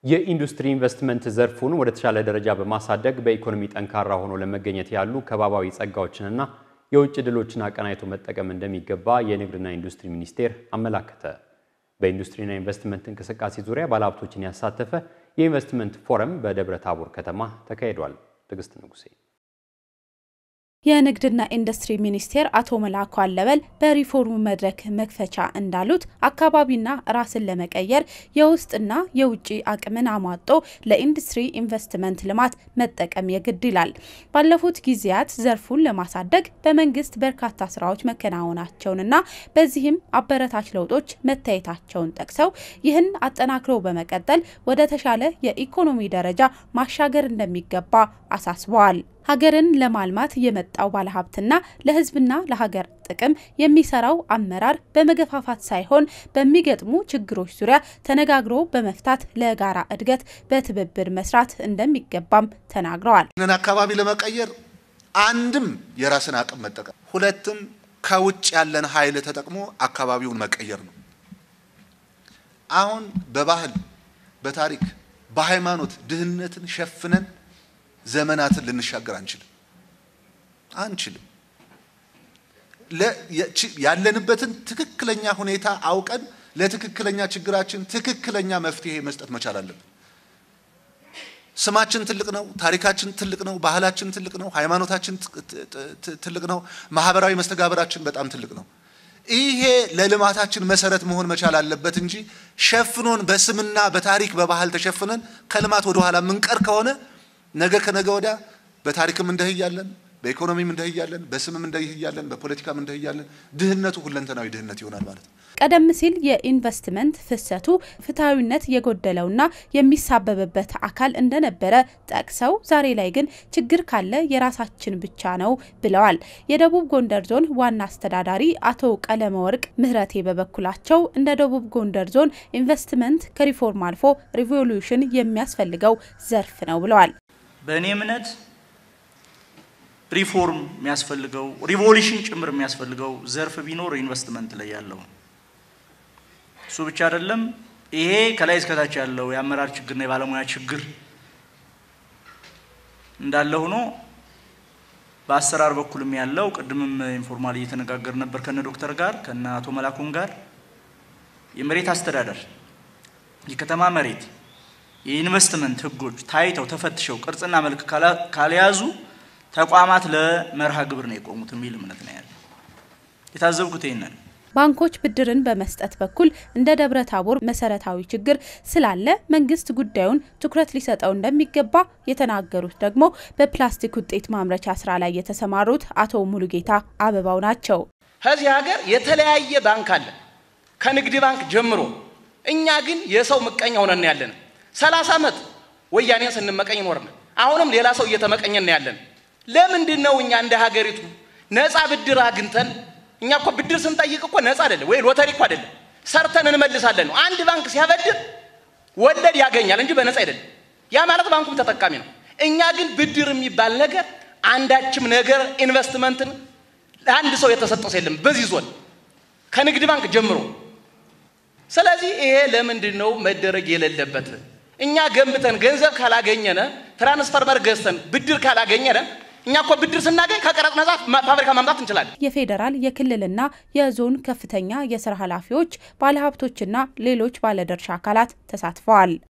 የኢንዱስትሪ ኢንቨስትመንት ዘርፉን ወደ ተሻለ ደረጃ በማሳደግ በኢኮኖሚ ጠንካራ ሆኖ ለመገኘት ያሉ ከባባዊ ጸጋዎችንና የውጭ ድሎችን አቀናይቶ መጠቀም እንደሚገባ የንግድና ኢንዱስትሪ ሚኒስቴር አመላከተ። በኢንዱስትሪና ኢንቨስትመንት እንቅስቃሴ ዙሪያ ባለሀብቶችን ያሳተፈ የኢንቨስትመንት ፎረም በደብረ ታቦር ከተማ ተካሂዷል። ትዕግስት ንጉሴ የንግድና ኢንዱስትሪ ሚኒስቴር አቶ መላኩ አለበል በሪፎርሙ መድረክ መክፈቻ እንዳሉት አካባቢና ራስን ለመቀየር የውስጥና የውጭ አቅምን አሟጦ ለኢንዱስትሪ ኢንቨስትመንት ልማት መጠቀም የግድ ይላል። ባለፉት ጊዜያት ዘርፉን ለማሳደግ በመንግስት በርካታ ስራዎች መከናወናቸውንና በዚህም አበረታች ለውጦች መታየታቸውን ጠቅሰው ይህን አጠናክሮ በመቀጠል ወደ ተሻለ የኢኮኖሚ ደረጃ ማሻገር እንደሚገባ አሳስበዋል። ሀገርን ለማልማት የመጣው ባለሀብትና ለሕዝብና ለሀገር ጥቅም የሚሰራው አመራር በመገፋፋት ሳይሆን በሚገጥሙ ችግሮች ዙሪያ ተነጋግሮ በመፍታት ለጋራ እድገት በትብብር መስራት እንደሚገባም ተናግረዋል። ይህንን አካባቢ ለመቀየር አንድም የራስን አቅም መጠቀም፣ ሁለትም ከውጭ ያለን ኃይል ተጠቅሞ አካባቢውን መቀየር ነው። አሁን በባህል በታሪክ በሃይማኖት ድህነትን ሸፍነን ዘመናትን ልንሻገር አንችልም አንችልም። ያለንበትን ትክክለኛ ሁኔታ አውቀን ለትክክለኛ ችግራችን ትክክለኛ መፍትሄ መስጠት መቻል አለብን። ስማችን ትልቅ ነው፣ ታሪካችን ትልቅ ነው፣ ባህላችን ትልቅ ነው፣ ሃይማኖታችን ትልቅ ነው፣ ማህበራዊ መስተጋብራችን በጣም ትልቅ ነው። ይሄ ለልማታችን መሰረት መሆን መቻል አለበት እንጂ ሸፍኖን በስምና በታሪክ በባህል ተሸፍነን ከልማት ወደ ኋላ የምንቀር ከሆነ ነገ ከነገ ወዲያ በታሪክም እንደህያለን፣ በኢኮኖሚም እንደህያለን፣ በስምም እንደህያለን፣ በፖለቲካም እንደህያለን። ድህነቱ ሁለንተናዊ ድህነት ይሆናል ማለት ነው። ቀደም ሲል የኢንቨስትመንት ፍሰቱ ፍትሐዊነት የጎደለውና የሚሳበብበት አካል እንደነበረ ጠቅሰው ዛሬ ላይ ግን ችግር ካለ የራሳችን ብቻ ነው ብለዋል። የደቡብ ጎንደር ዞን ዋና አስተዳዳሪ አቶ ቀለመ ወርቅ ምህረቴ በበኩላቸው እንደ ደቡብ ጎንደር ዞን ኢንቨስትመንት ከሪፎርም አልፎ ሪቮሉሽን የሚያስፈልገው ዘርፍ ነው ብለዋል። በእኔ እምነት ሪፎርም የሚያስፈልገው ሪቮሉሽን ጭምር የሚያስፈልገው ዘርፍ ቢኖር ኢንቨስትመንት ላይ ያለው እሱ ብቻ አይደለም። ይሄ ከላይ እስከታች ያለው የአመራር ችግርና የባለሙያ ችግር እንዳለ ሆኖ በአሰራር በኩልም ያለው ቅድምም ኢንፎርማል እየተነጋገር ነበር ከነ ዶክተር ጋር ከነ አቶ መላኩም ጋር የመሬት አስተዳደር የከተማ መሬት የኢንቨስትመንት ህጎች ታይተው ተፈትሸው ቅርጽና መልክ ካልያዙ ተቋማት ለመርሃ ግብር ነው የቆሙት የሚል እምነት ነው ያለ። የታዘብኩት ይህንን ባንኮች ብድርን በመስጠት በኩል እንደ ደብረ ታቦር መሰረታዊ ችግር ስላለ መንግስት ጉዳዩን ትኩረት ሊሰጠው እንደሚገባ የተናገሩት ደግሞ በፕላስቲክ ውጤት ማምረቻ ስራ ላይ የተሰማሩት አቶ ሙሉጌታ አበባው ናቸው። ከዚህ ሀገር የተለያየ ባንክ አለ ከንግድ ባንክ ጀምሮ። እኛ ግን የሰው ምቀኛ ሆነን ያለን ሰላሳ ዓመት ወያኔን ስንመቀኝ ኖርን። አሁንም ሌላ ሰው እየተመቀኘን ያለን ለምንድን ነው? እኛ እንደ ሀገሪቱ ነፃ ብድር አግኝተን እኛ እኮ ብድር ስንጠይቅ እኮ ነፃ አይደለም ወይ ሎተሪ እኮ አይደለም፣ ሰርተን እንመልሳለን ነው። አንድ ባንክ ሲያበድር ወለድ ያገኛል እንጂ በነፃ አይደለም። ያ ማለት ባንኩም ተጠቃሚ ነው። እኛ ግን ብድር የሚባል ነገር አንዳችም ነገር ኢንቨስትመንትን ለአንድ ሰው የተሰጠው የለም በዚህ ዞን ከንግድ ባንክ ጀምሮ። ስለዚህ ይሄ ለምንድን ነው መደረግ የሌለበት? እኛ ገንብተን ገንዘብ ካላገኘነ ትራንስፈርመር ገዝተን ብድር ካላገኘነ እኛ እኮ ብድር ስናገኝ ከቀረጥ ነጻ ፋብሪካ ማምጣት እንችላለን። የፌዴራል የክልልና የዞን ከፍተኛ የስራ ኃላፊዎች፣ ባለሀብቶችና ሌሎች ባለድርሻ አካላት ተሳትፈዋል።